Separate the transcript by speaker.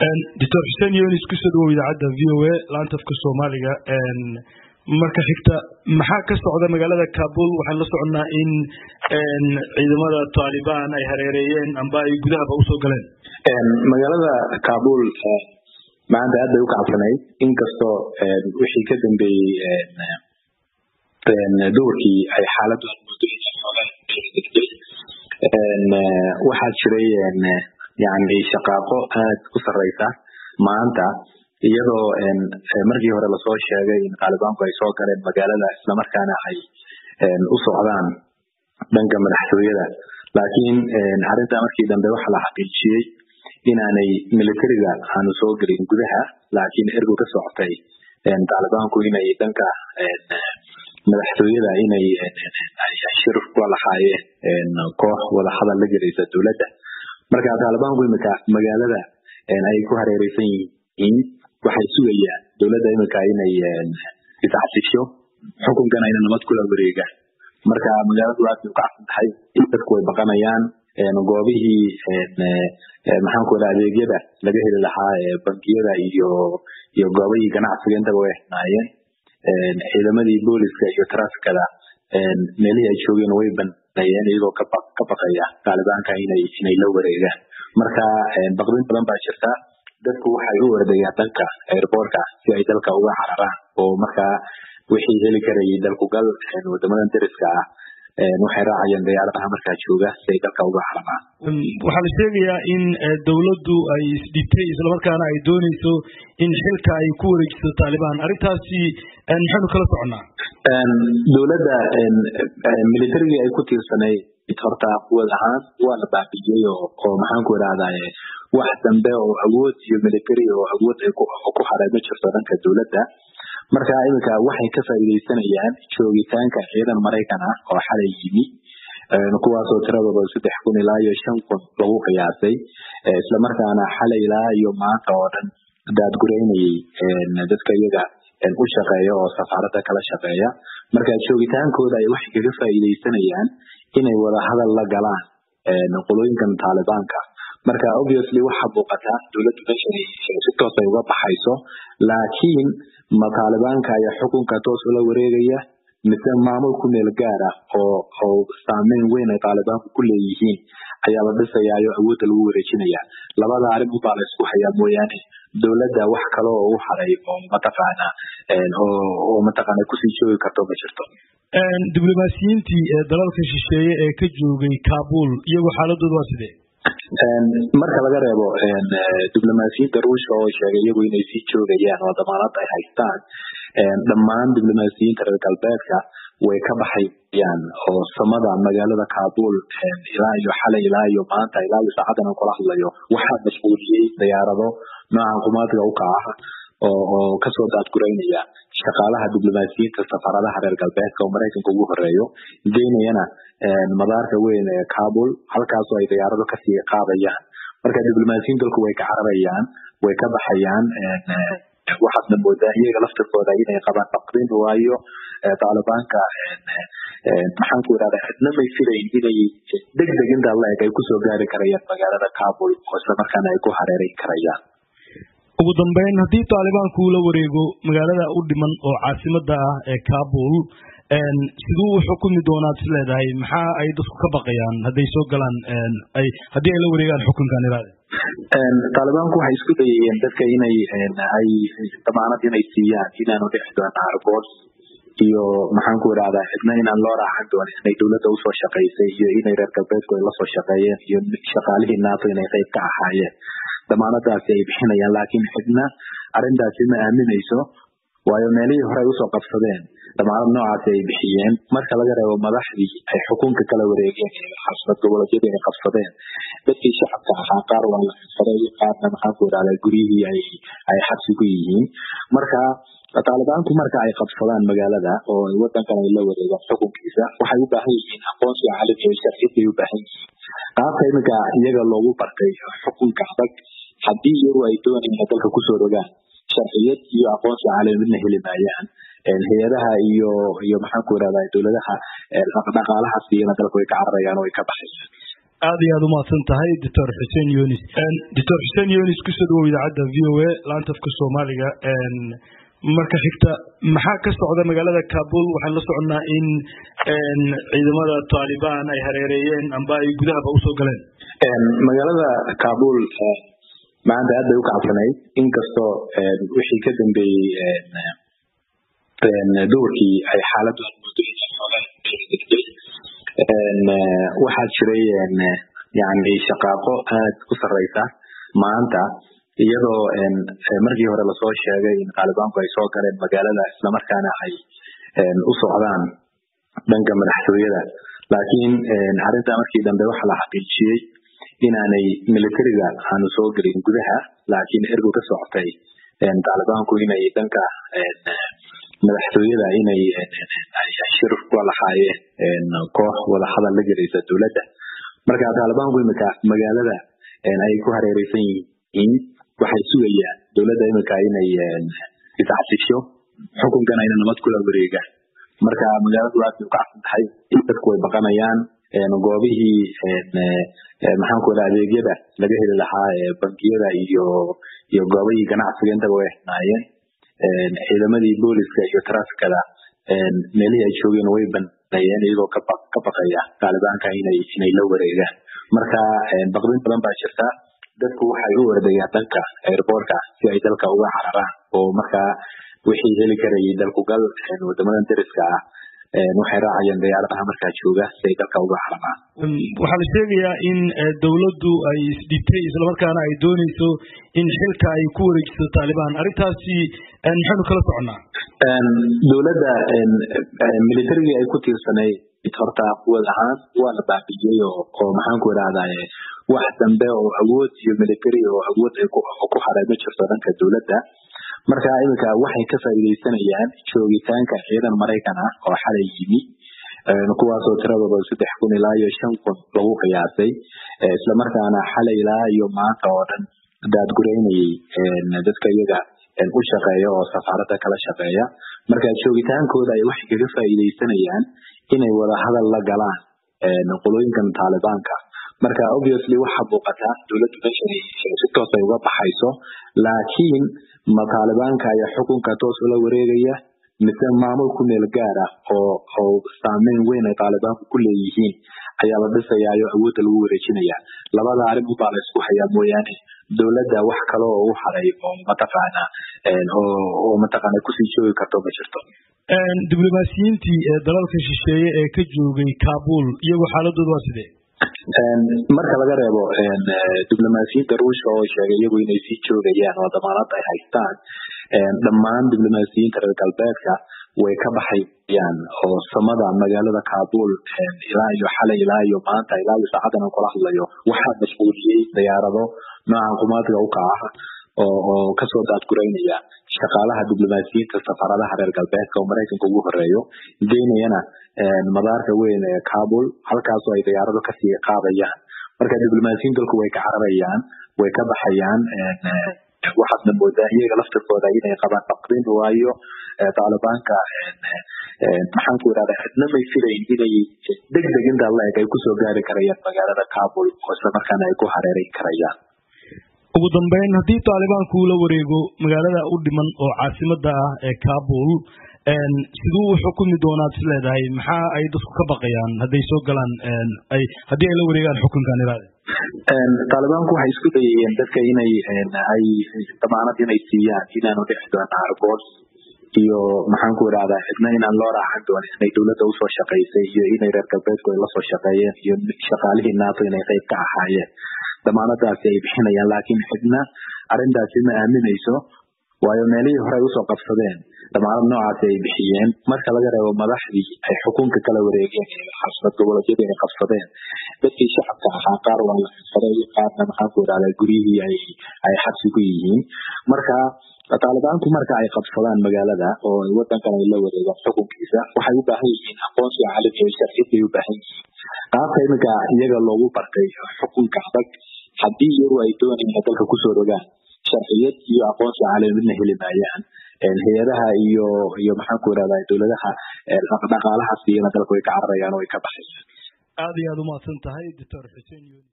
Speaker 1: doctor xuseen yonis kusoo dhawow idaacadda v o a laanta afka soomaaliga marka xigta maxaa ka socda magaalada kabul waxaan la soconnaa in ciidamada taalibaan ay hareereeyeen amba ay gudahaba usoo galeen
Speaker 2: magaalada kabul maanta aad bay u kacabsanayd inkastoo wixii ka dambeeyey duurkii ay xaaladu waxaa jiray yani shaqaaqo aad u sareysa maanta iyadoo markii hore lasoo sheegay in taalibaanku ay soo galeen magaalada islamarkaana ay u socdaan dhanka madaxtooyada laakiin arrintaa markii dambe waxaa la xaqiijiyey inaanay militariga aanu soo gelin gudaha laakiin ergo ka socotay taalibaanku inay dhanka madaxtooyada inay shir kula lahaayeen koox wadahadal la gelaysa dowladda marka taalibaanku imika magaalada ay ku hareereysan yihiin waxay sugayaan dowladda imika inay iscasisho xukunkana ina nabad kula wareegaan marka magaaladu aad bay u kacsan tahay dadku way baqanayaan goobihii maxaan ku wada adeegyada laga heli lahaa bankiyada iyo iyo goobihii ganacsiga intaba way xinaayeen ciidamadii booliska iyo trafikada meelihii ay joogeen way baneeyeen iyagoo ka baqaya taalibaanka inay inay la wareegaan marka baqdin badan baa jirta dadku waxay u ordayaan dhanka airportka si ay dalka uga cararaan oo markaa wixii heli karayay dalkugal wadamadan dariska ah waxay raacayaan diyaaradaha markaa jooga si ay dalka uga cararaan
Speaker 1: waxaa la sheegayaa in dowladdu ay isdhibtay islamarkaana ay dooneyso in xilka ay ku wareejiso taalibaan arrintaasi maxaynu kala soconnaa
Speaker 2: dowladda militarigii ay ku tiirsanay horta quwad ahaan waa la baabiyey oo maxaan ku idhahdaa wax dambe oo awood iyo military oo awood ay ku haray ma jirto dhanka dowladda marka iminka waxay ka faa'iidaysanayaan joogitaanka ciidan maraykan ah oo xalay yimi kuwaasoo tiradooda saddex kun ilaa iyo shan kun lagu qiyaasay islamarkaana xalay ilaa iyo maanta oo dhan daadgureynayay dadka iyaga u shaqeeya oo safaaradda kala shaqeeya marka joogitaankooda ay waxay kaga faa'iidaysanayaan inay wada hadal la galaan qolooyinkan taalibaanka marka obviously waxa muuqata dowladdu meeshan si toos ay uga baxayso laakiin ma taalibaanka ayaa xukunka toos ula wareegaya mise maamul ku meel gaara oo oo saameyn weyn ay taalibaanku ku leeyihiin ayaa la dhisayaayo awoodda lagu wareejinaya labada arrin unbaa la isku hayaa mooyaane dowladda wax kale oo u haray oo mataqaana oo mataqaana kusii joogi karto ma jirto
Speaker 1: diblomaasiyiintii dalalka shisheeye ee ka joogay kabul iyagu xaaladooda waa sidee
Speaker 2: marka laga reebo diblomaasiyiinta ruushka oo sheegay iyagu inay sii joogayaan oo damaanad ay haystaan dhammaan diblomaasiyiinta reer galbeedka way ka baxayaan oo samada magaalada kabul ilaa iyo xalay ilaa iyo maanta ilaa iyo saacadan aan kula hadlayo waxaa mashquuliyey diyaarado noocan qumaadka u kaca oo oo kasoo daadgureynaya shaqaalaha diblomaasiyiinta safaaradaha reer galbeedka oo maraykanka ugu horeeyo geynayana madaarka weyn ee kabul halkaasoo ay diyaarado kasii qaadayaan marka diblomaasiyiin dalku way ka cararayaan way ka baxayaan waxaadna moodaa iyaga laftirkooda inay qabaan baqdin waayo taalibaanka maxaan ku idhahda cidna may filayn inay deg deg intaa la eg ay kusoo gaari karayaan magaalada kabul oo islamarkaana ay ku hareereyn karayaan
Speaker 1: ugu dambeyn haddii taalibaanku ula wareego magaalada u dhiman oo caasimada ah ee kabul siduu u xukumi doonaad is leedahay maxaa ay dadku ka baqayaan hadday soo galaan ay haddii ay la wareegaan xukunkan iraade
Speaker 2: taalibaanku waxay isku dayayeen dadka inay ay damaanad inay siiyaan inaanu dhici doona argoos iyo maxaan ku idhahdaa cidna inaan loo raacan doonin inay dowladda usoo shaqaysay iyo inay reer galbeedku ay lasoo shaqeeyeen iyo shaqaalihii nato inay qayb ka ahaayeen damaanadaasi ay bixinayaan laakiin cidna arrintaasi ma aaminayso waayo meelihii hore ay usoo qabsadeen damaanad noocaasi ay bixiyeen marka laga reebo madaxdii ay xukunka kala wareegeen xasnad goboleedyadii ay qabsadeen dadkii shacabka ahaa qaar waa la xirfaday qaarna maxaan ku idhahdaa guryihii ay ay xabsi ku yihiin marka taalibaanku marka ay qabsadaan magaalada oo wadankan ay la wareegaan xukunkiisa waxay u baahan yihiin aqoonsiga caalamiga iyo sharciyad bay u baahan yihiin qaabka iminka iyaga loogu bartay xukunka adag haddii iyagu ay doonayaan dalka kusoo rogaan sharciyad iyo aqoonsi caalami midna heli maayaan hay-adaha iyo iyo maxaan ku idhahdaa dowladaha dhaqaalaha siiyana dalka way ka cararayaan oo way ka baxayaan
Speaker 1: aad iyo aad umahadsan tahay doctor xuseen yunis doctor xuseen yunis kusoo dhawow idaacadda v o a laanta afka soomaaliga marka xigta maxaa ka socda magaalada kabul waxaan la soconnaa in ciidamada taalibaan ay hareereeyeen amba ay gudahaba usoo galeen
Speaker 2: magaalada kabul maanta aad bay u kacabsanayd inkastoo wixii ka dambeeyey duhurkii ay xaaladu waxaa jiray yani shaqaaqo aad u sareysa maanta iyadoo markii hore lasoo sheegay in taalibaanku ay soo galeen magaalada islamarkaana ay u socdaan dhanka madaxtooyada laakiin arrintaa markii dambe waxaa la xaqiijiyey inaanay militariga aanu soo gelin gudaha laakiin ergu ka socotay taalibaanku inay dhanka madaxtooyada inay shir kula lahaayeen koox wadahadal la gelaysa dowladda marka taalibaanku imika magaalada ay ku hareereysan yihiin waxay sugayaan dowladda imika inay iscasisho xukunkan ayna nabad kula wareegaan marka magaaladu aad bay ukacsan tahay dadku way baqanayaan goobihii maxaanku raa adeegyada laga heli lahaa bangiyada iyo iyo goobihii ganacsiga intaba way xinaayeen ciidamadii booliska iyo trafikada meelihii ay joogeen way baneeyeen iyagoo ka baqaya taalibaanka inay inay la wareegaan marka baqdin badan baa jirta dadku waxay u ordayaan dhanka airportka si ay dalka uga cararaan oo markaa wixii heli karayay dalkugal wadamadan dariska ah waxay raacayeen diyaaradaha markaa jooga si ay dalka uga cararaan
Speaker 1: waxaa la sheegayaa in dowladdu ay isdhibtay islamarkaana ay dooneyso in xilka ay ku wareejiso taalibaan arrintaasi maxaynu kala soconnaa
Speaker 2: dowladda militarigii ay ku tiirsanayd horta quwad ahaan waa la baabiyey oo maxaanku idhahdaye wax dambe oo awood iyo military oo awood ay ku haray ma jirto dhanka dowladda marka iminka waxay ka faa'iidaysanayaan joogitaanka ciidan maraykan ah oo xalay yimi kuwaasoo tiradooda saddex kun ilaa iyo shan kun lagu qiyaasay islamarkaana xalay ilaa iyo maanta oo dhan daadgureynayay dadka iyaga u shaqeeya oo safaaradda kala shaqeeya marka joogitaankooda ay waxay kaga faa'iidaysanayaan inay wada hadal la galaan qolooyinkan taalibaanka marka obviously waxa muuqata dowladdu meeshan si toos ay uga baxayso laakiin ma taalibaanka ayaa xukunka toos ula wareegaya mise maamul ku meel gaara oo oo saameyn weyn ay taalibaanku ku leeyihiin ayaa la dhisayaayo awoodda lagu wareejinaya labada arrin ubaa la isku hayaa mooyaane dowladda wax kale oo u haray oo mataqaana oo mataqaana kusii joogi karto ma jirto
Speaker 1: diblomaasiyiintii ee dalalka shisheeye ee ka joogay kabul iyagu xaaladooda waa sidee
Speaker 2: marka laga reebo diblomaasiyiinta ruushka oo sheegay iyagu inay sii joogayaan oo damaanad ay haystaan dhammaan diblomaasiyiinta reer galbeedka way ka baxayaan oo samada magaalada kabul ilaa iyo xalay ilaa iyo maanta ilaa iyo saacadan kula hadlayo waxaa mashquuliyey diyaarado noocan qumaadga u kaca oo oo kasoo daadgureynaya shaqaalaha diblomaasiyiinta safaaradaha reer galbeedka oo maraykanka ugu horeeyo geynayana madaarka weyn ee kabul halkaasoo ay diyaarado kasii qaadayaan marka diblomaasiyiin dalku way ka cararayaan way ka baxayaan waxaadna moodaa iyaga laftirkooda inay qabaan baqdin waayo taalibaanka maxaanku irahda cidna may filayn inay deg deg intaa la eg ay kusoo gaari karayaan magaalada kabul oo islamarkaana ay ku hareereyn karayaan
Speaker 1: ugu dambeyn haddii taalibaanku uu la wareego magaalada u dhiman oo caasimada ah ee kabul siduu u xukumi doonaad is leedahay maxaa ay dadku ka baqayaan hadday soo galaan ay haddii ay la wareegaan xukunkan iraade
Speaker 2: taalibaanku waxay isku dayayeen dadka inay ay damaanad inay siiyaan inaanu dhixi doona argoos iyo maxaanku irahdaa cidna inaan loo raacan doonin inay dowladda usoo shaqaysay iyo inay reer galbeedku ay lasoo shaqeeyeen iyo shaqaalihii nato inay qayb ka ahaayeen damaanadaasi ay bixinayaan laakiin cidna arrintaasi ma aaminayso waayo meelihii hore ay usoo qabsadeen damaanad noocaasi ay bixiyeen marka laga reebo madaxdii ay xukunka kala wareegeen xasnad goboleedyadii ay qabsadeen dadkii shacabka ahaa qaar waa la xirsaday qaarna maxaanku irahdaa guryihii ay ay xabsi ku yihiin marka taalibaanku marka ay qabsadaan magaalada oo wadankan ay la wareegaan xukunkiisa waxay u baahan yihiin aqoonsi caalami iyo sharciyad bay u baahan yihiin qaabka iminka iyaga loogu bartay xukunka adag haddii iyagu ay doonayaan inay dalka kusoo rogaan sharciyad iyo aqoonsi caalami midna heli maayaan hay-adaha iyo iyo maxaanku irahdaa dowladaha dhaqaalaha siiyana dalka way ka cararayaan oo way ka baxayaan
Speaker 1: aad iyo aad umahadsan tahay doctor xuseen yoni